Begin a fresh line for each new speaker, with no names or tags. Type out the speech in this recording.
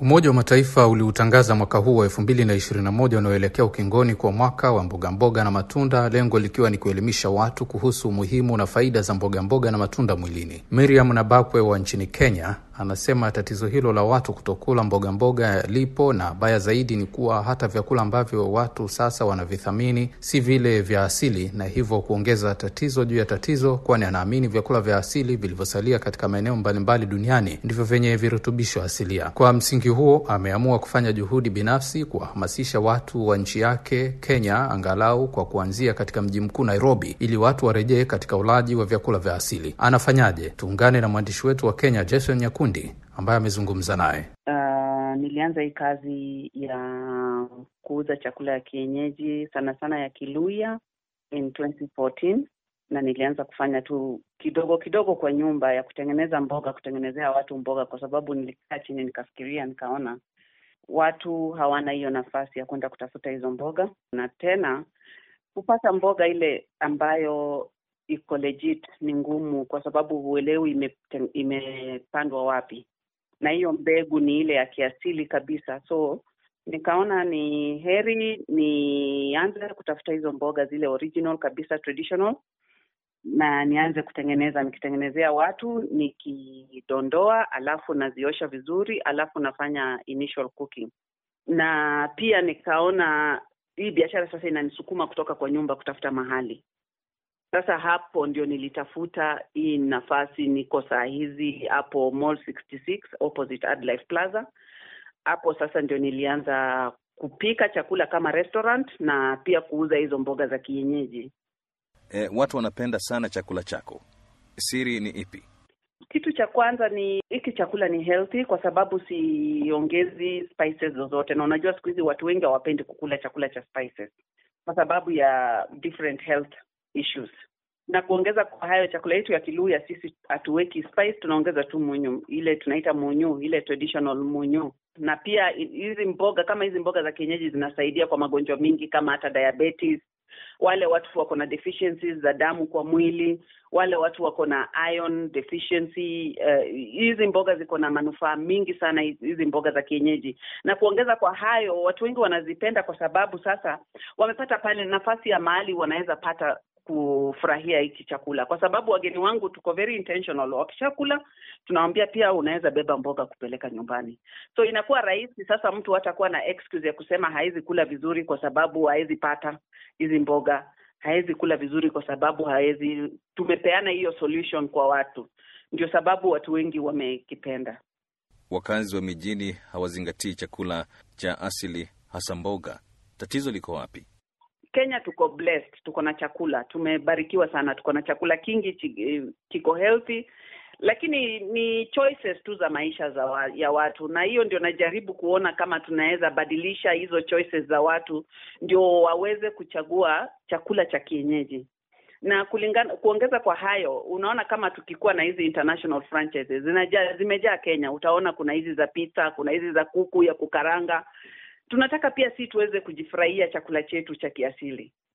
Umoja wa Mataifa uliutangaza mwaka huu wa 2021 unaoelekea ukingoni kwa mwaka wa mbogamboga mboga na matunda, lengo likiwa ni kuelimisha watu kuhusu umuhimu na faida za mbogamboga mboga na matunda mwilini. Miriam Nabakwe wa nchini Kenya anasema tatizo hilo la watu kutokula mboga mboga lipo, na baya zaidi ni kuwa hata vyakula ambavyo watu sasa wanavithamini si vile vya asili, na hivyo kuongeza tatizo juu ya tatizo, kwani anaamini vyakula vya asili vilivyosalia katika maeneo mbalimbali duniani ndivyo vyenye virutubisho asilia. Kwa msingi huo, ameamua kufanya juhudi binafsi kuwahamasisha watu wa nchi yake Kenya, angalau kwa kuanzia katika mji mkuu Nairobi, ili watu warejee katika ulaji wa vyakula vya asili. Anafanyaje? Tuungane na mwandishi wetu wa Kenya Jason Nyakundi ambaye amezungumza naye.
Uh, nilianza hii kazi ya kuuza chakula ya kienyeji sana sana ya Kiluya in 2014 na nilianza kufanya tu kidogo kidogo kwa nyumba ya kutengeneza mboga, kutengenezea watu mboga, kwa sababu nilikaa chini nikafikiria, nikaona watu hawana hiyo nafasi ya kwenda kutafuta hizo mboga, na tena kupata mboga ile ambayo iko legit ni ngumu, kwa sababu huelewi ime, imepandwa wapi, na hiyo mbegu ni ile ya kiasili kabisa. So nikaona ni heri nianze kutafuta hizo mboga zile original kabisa, traditional, na nianze kutengeneza, nikitengenezea watu, nikidondoa, alafu naziosha vizuri, alafu nafanya initial cooking. Na pia nikaona hii biashara sasa inanisukuma kutoka kwa nyumba kutafuta mahali sasa hapo ndio nilitafuta hii nafasi. Niko saa hizi hapo Mall 66 opposite Adlife Plaza. Hapo sasa ndio nilianza kupika chakula kama restaurant na pia kuuza hizo mboga za kienyeji.
E, watu wanapenda sana chakula chako, siri ni ipi?
Kitu cha kwanza ni hiki chakula ni healthy kwa sababu siongezi spices zozote, na unajua siku hizi watu wengi hawapendi kukula chakula cha spices kwa sababu ya different health issues na kuongeza kwa hayo, chakula yetu ya Kiluya sisi hatuweki spice, tunaongeza tu munyu, ile tunaita munyu, ile traditional munyu. Na pia hizi mboga kama hizi mboga za kienyeji zinasaidia kwa magonjwa mingi kama hata diabetes, wale watu wako na deficiencies za damu kwa mwili, wale watu wako na iron deficiency. Hizi uh, mboga ziko na manufaa mingi sana, hizi mboga za kienyeji. Na kuongeza kwa hayo, watu wengi wanazipenda kwa sababu sasa wamepata pale nafasi ya mahali wanaweza pata kufurahia hiki chakula, kwa sababu wageni wangu tuko very intentional. Wakishakula tunawambia pia unaweza beba mboga kupeleka nyumbani, so inakuwa rahisi sasa. Mtu hatakuwa na excuse ya kusema hawezi kula vizuri kwa sababu hawezi pata hizi mboga, hawezi kula vizuri kwa sababu hawezi. Tumepeana hiyo solution kwa watu, ndio sababu watu wengi wamekipenda.
Wakazi wa mijini hawazingatii chakula cha asili, hasa mboga. Tatizo liko wapi?
Kenya tuko blessed, tuko na chakula, tumebarikiwa sana, tuko na chakula kingi kiko healthy, lakini ni choices tu za maisha za wa, ya watu, na hiyo ndio najaribu kuona kama tunaweza badilisha hizo choices za watu ndio waweze kuchagua chakula cha kienyeji na kulingana, kuongeza kwa hayo, unaona kama tukikuwa na hizi international franchises zinajaa, zimejaa Kenya, utaona kuna hizi za pizza, kuna hizi za kuku ya kukaranga tunataka pia si tuweze kujifurahia chakula chetu cha kiasili.